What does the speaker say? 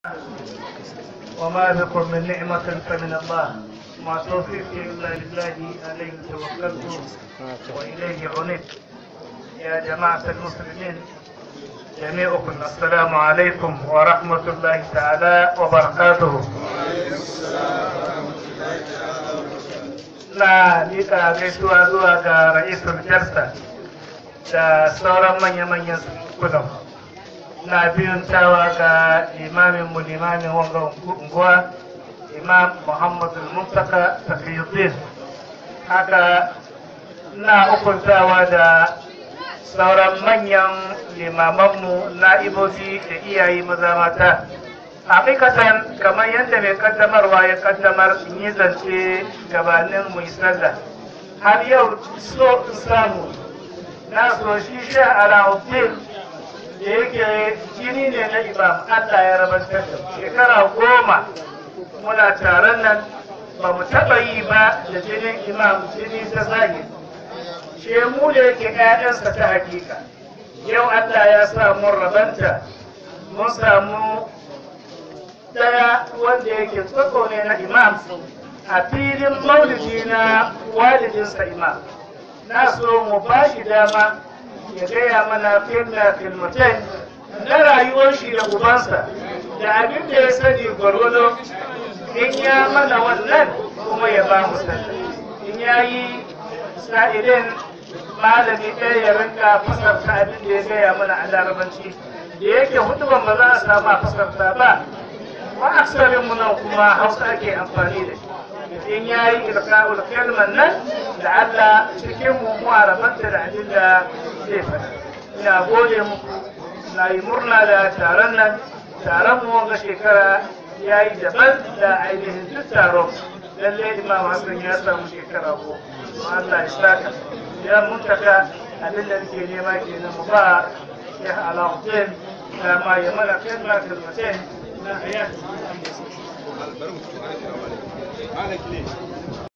وما بكم من نعمة فمن الله ما توفيقي إلا لله عليه توكلت وإليه عنيت يا جماعة المسلمين جميعكم السلام عليكم ورحمة الله تعالى وبركاته na miƙa gaisuwa zuwa ga ra'isul jarsa da sauran manya-manyan kudan na biyun tawa ga imamin mu limamin wanga unguwa imam muhammadu muntaka tafiyuddin haka na ukuntawa da sauran manyan limamanmu na'ibobi da iyaye maza mata hakikatan kamar yadda mai kaddamarwa ya kaddamar in yi zance gabanin mu sallah har yau so in samu na so shi sha alauddin da yake jini ne na imam allah ya rabantar da shekara goma muna taron nan ba mu taɓa yi ba da jinin imam jini ta zahiri she mu da yake 'ya'yansa ta hakika yau allah ya sa mun rabanta mun samu daya wanda yake tsoko ne na imam a filin maulidi na walidinsa imam na so mu ba shi dama ya gaya mana filla filmutai na rayuwar shi da ubansa da abin da ya sani gwargwado in ya mana wannan kuma ya ba mu in ya yi sa'ilin malami ɗaya ya rinka fasarta abin da ya gaya mana a larabanci da yake hutuban ba za a samu a fasarta ba wa aksarin mu nan kuma hausa ake amfani da shi in ya yi ilka'ul kalman nan da Allah cikin mu mu arabanta da abin da zai faɗa ina gode muku na yi murna da taron nan taron mu wanga shekara ya yi daban da ainihin duk taron lallai imam hassan ya samu shekara ko Allah ya saka ya muntaka abin da nake nema kenan mu ba ya alaƙutin da ma ya mana kalmar kalmatin na hayat Malaki ne.